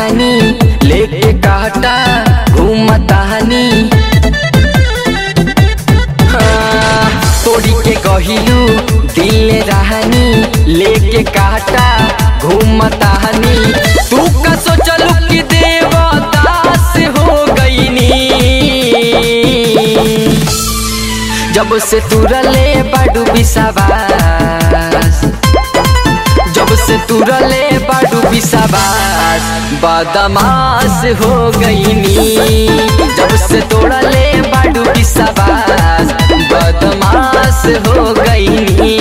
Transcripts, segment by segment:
रहनी लेके काटा घूमतानी हाँ, तोड़ी के कहिलू दिल रहनी लेके काटा घूमतानी तू का सोचलू कि देवदास हो गईनी जब से तुरले बाडू बिसाबास जब से तुरले बाडू बिसाबास बदमाश हो गईनी जब से तोड़ले बाडू बिसाबास बदमाश हो गईनी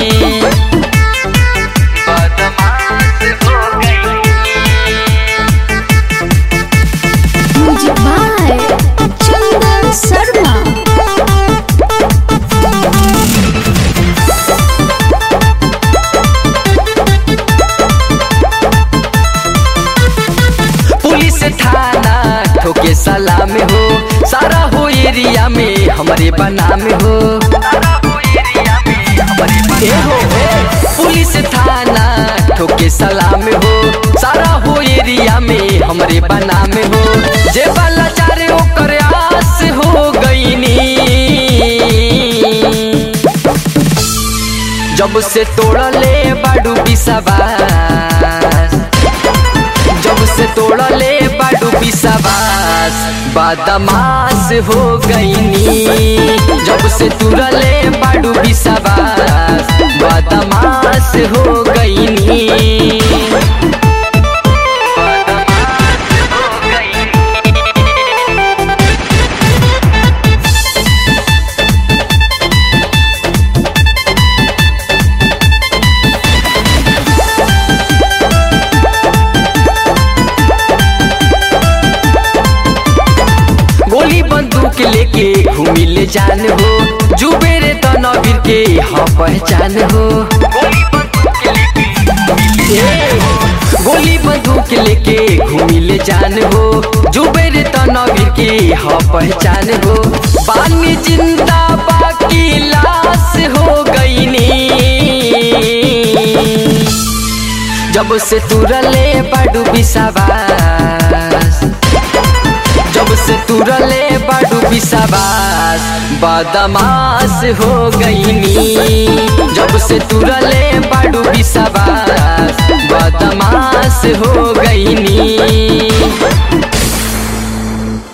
बदमाश हो गईनी music by Chandan Sharma police थाना ठोके सलाम हो सारा हो एरिया में हमारे बनाम हो ए हो हो, पुलिस थाना ठोके सलाम हो सारा हो एरिया में हमारे बनाम हो जे वाला चारे ओकर आस हो गईनी जब से तोड़ले बाडू बिसाबास जब से तोड़ले बाडू बिसाबास बदमाश हो गईनी जब से तुरले बाडू बिसाबास बदमाश हो गईनी बदमाश हो गईनी गोली बंदूक लेके घूमी ले जान हो जुबेरे तो नबीर के हाँ पहचान हो ए, गोली बंदूक लेके घूमी ले जान हो जुबेरे तो नबीर के हाँ पहचान हो बानी जिंदा बाकी लाश हो गईनी जब से तुरले बाडू बिसाबास जब से तुरले बाडू बिसाबास बदमाश हो गईनी जब से तुरले बाडू